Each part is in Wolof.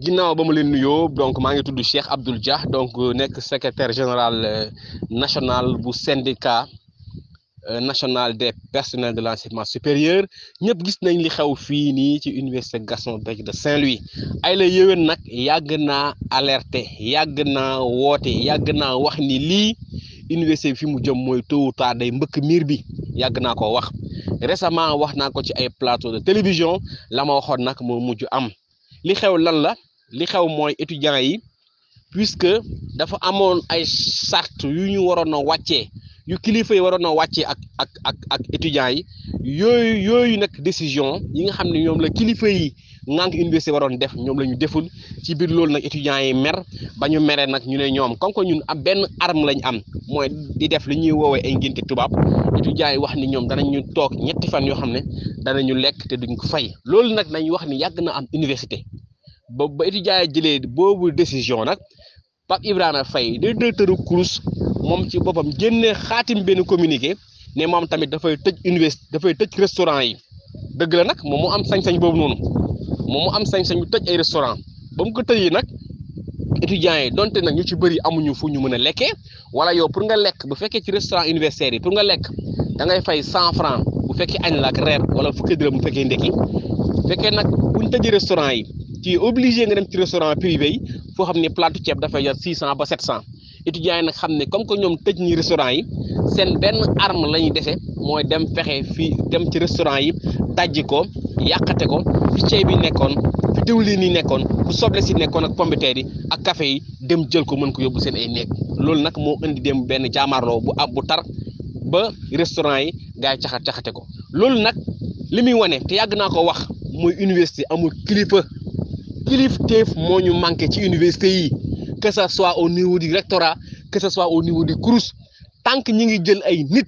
ginnaaw ba ma leen nuyoo donc maa ngi tudd Cheikh Abdoul Dia donc nekk secrétaire général national bu syndicat national des personnels de l'enseignement supérieur ñëpp gis nañ li xew fii nii ci université Gaston Berger de Saint-Louis ay la yéwén nag yàgg naa alerter yàgg naa woote yàgg naa wax ni lii université bi fi mu jëm mooy tôt ou tard day mbëkk miir bi yàgg naa ko wax récemment wax naa ko ci ay plateau de télévision la ma waxoon nag moo mujj am li xew lan la li xew mooy étudiants yi puisque dafa amoon ay charte yu ñu waroon a wàccee yu kilifa yi waroon a wàccee ak ak ak ak étudiants yi yooyu yooyu nag décision yi nga xam ne ñoom la kilifa yi ngànk université waroon def ñoom la ñu deful ci biir loolu nag étudiants yi mer ba ñu meree nag ñu ne ñoom comme que ñun am benn arme lañ am mooy di def li ñuy woowee ay ngénte tubaab étudiants yi wax ni ñoom danañu toog ñetti fan yoo xam ne danañu lekk te duñ ko fay loolu nag nañ wax ni yàgg na am université ba ba étudiants yi jëlee boobu décision nag Pape Ibrahima Faye de directeur CROUS moom ci boppam génne xaatim benn communiqué ne moom tamit dafay tëj université dafay tëj restaurant yi dëgg la nag moom mu am sañ-sañ boobu noonu moom mu am sañ-sañ bu tëj ay restaurant ba mu ko tëjee nag étudiants yi donte nag ñu ci bëri amuñu fu ñu mën a lekkee wala yow pour nga lekk bu fekkee ci restaurant universitaire yi pour nga lekk da ngay fay cent franc bu fekkee añ la ak reer wala fukki dërëm bu fekkee ndekki bu fekkee nag buñ tëjee restaurant yi ci obligé nga dem ci restaurant privé yi foo xam ne plate ceeb dafay jar six cent ba sept cent étudiants yi nag xam ne comme que ñoom tëj ñi restaurant yi seen benn arme la ñuy dese mooy dem fexe fii dem ci restaurant yi dajji ko yàqate ko fi ceeb bi nekkoon fi diwlin yi nekkoon fu soble si nekkoon ak pombiteer yi ak café yi dem jël ko mën ko yóbbu seen ay néeg loolu nag moo indi dem benn jaamaarloo bu ab bu tar ba restaurant yi gars yi caxat caxate ko loolu nag li muy wane te yàgg naa ko wax mooy université amul kilifa kilifteef moo ñu manqué ci université yi que ça soit au niveau du rectorat que ce soit au niveau du CROUS tant que ñi ngi jël ay nit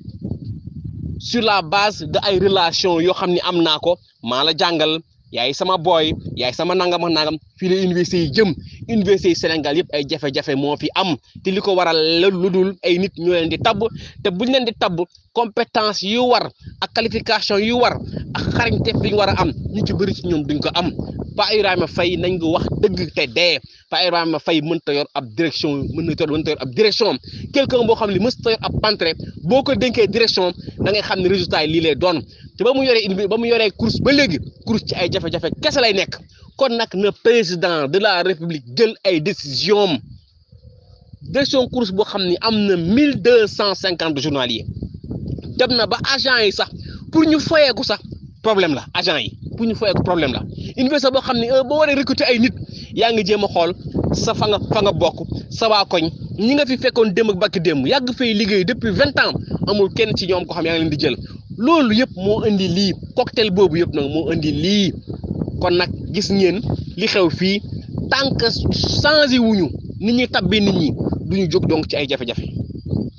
sur la base de ay relation yoo xam ne am naa ko maa la jàngal yaay sama booy yaay sama nangam ak nangam fii la université yi jëm université yi Sénégal yëpp ay jafe-jafe moo fi am te li ko waral lu dul ay nit ñoo leen di tabb te buñ leen di tabb compétence yu war ak qualification yu war ak xarañte bi ñu war a am ñu ci bëri ci ñoom duñ ko am Pa Ibrahima Faye nañ ko wax dëgg te dee Pa Ibrahima Faye mënta yor ab direction mën na yor mënta yor ab direction quelqu'un boo xam ne mësta yor ab pantre boo ko dénkee direction da ngay xam ne résultat yi lii lay doon te ba mu yoree ba mu yoree course ba léegi course ci ay jafe-jafe kese lay nekk kon nag na président de la république jël ay décision direction course boo xam ni am na mille deux cent cinquante journaliers dem na ba agent yi sax pour ñu fayeeku sax problème la agent yi pour ñu fayeeku problème la université boo xam ne boo waree recruter ay nit yaa ngi jéem a xool sa fa nga fa nga bokk sa waa koñ ñi nga fi fekkoon démb ak bakki démb yàgg fay liggéey depuis vingt ans amul kenn ci ñoom ko xam yaa ngi leen di jël loolu yëpp moo indi lii cocktail boobu yëpp nag moo indi lii kon nag gis ngeen li xew fii tant que changé wuñu nit ñi tabbee nit ñi duñu jóg donc ci ay jafe-jafe